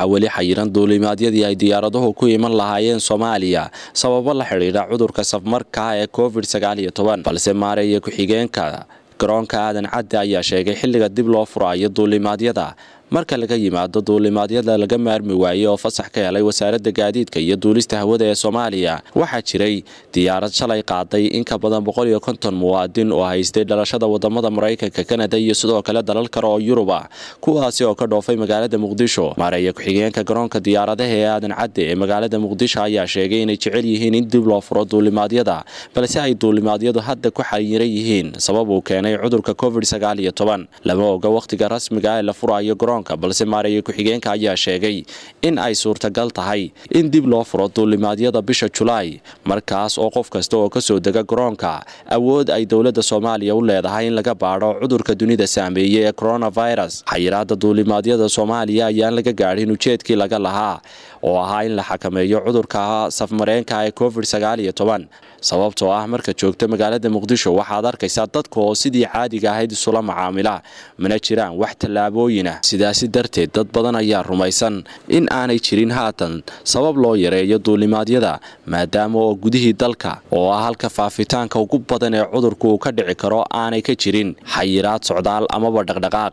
waxaa weli xayiran duulimaadyadii ay diyaaraduhu ku iman lahaayeen soomaaliya sababo la xidhiidha cudurka safmarka ee covid balse maareeya ku-xigeenka garoonka aadan cadde ayaa sheegay xilliga dib loo furaayo duulimaadyada marka laga yimaado duulimaadyada laga maarmi waayey oo fasax ka helay wasaaradda gaadiidka iyo duulista hawada ee soomaaliya waxaa jiray diyaarad shalay qaaday in ka badan boqoliyo konton muwaadin oo haystay dhalashada wadamada maraykanka kanada iyo sidoo kale dalal kale oo yurub ah kuwaasi oo ka dhoofay magaalada muqdisho maareeya ku-xigeenka garoonka diyaaradaha ee aadan cadde ee magaalada muqdisho ayaa sheegay inay jecel yihiin in dib loo furo duulimaadyada balse ay duulimaadyadu hadda ku xayiran yihiin sabab uu keenay cudurka covid lama oga wakhtiga rasmiga ee la furayo garoonka balse maareeya ku-xigeenka ayaa sheegay in ay suurtagal tahay in dib loo furo duulimaadyada bisha julaay markaas oo qof kasta oo kasoo dega garoonka awood ay dowladda soomaaliya u leedahay in laga baadho cudurka dunida saameeyey ee coronavirus xayiraada duulimaadyada soomaaliya ayaan laga gaadhin ujeedkii laga lahaa oo ahaa in la xakameeyo cudurka safmareenka ee covid sababtoo ah marka joogta magaalada muqdisho waxaad arkaysaa dadka oo sidii caadiga ahayd isula macaamila mana jiraan wax tallaabooyinah sidaasi darteed dad badan ayaa rumaysan in aanay jirin haatan sabab loo yareeyo duulimaadyada maadaama oo gudihii dalka oo ah halka faafitaanka ugu badan ee cudurku uu ka dhici karo aanay ka jirin xayiraad socdaal amaba dhaqdhaqaaq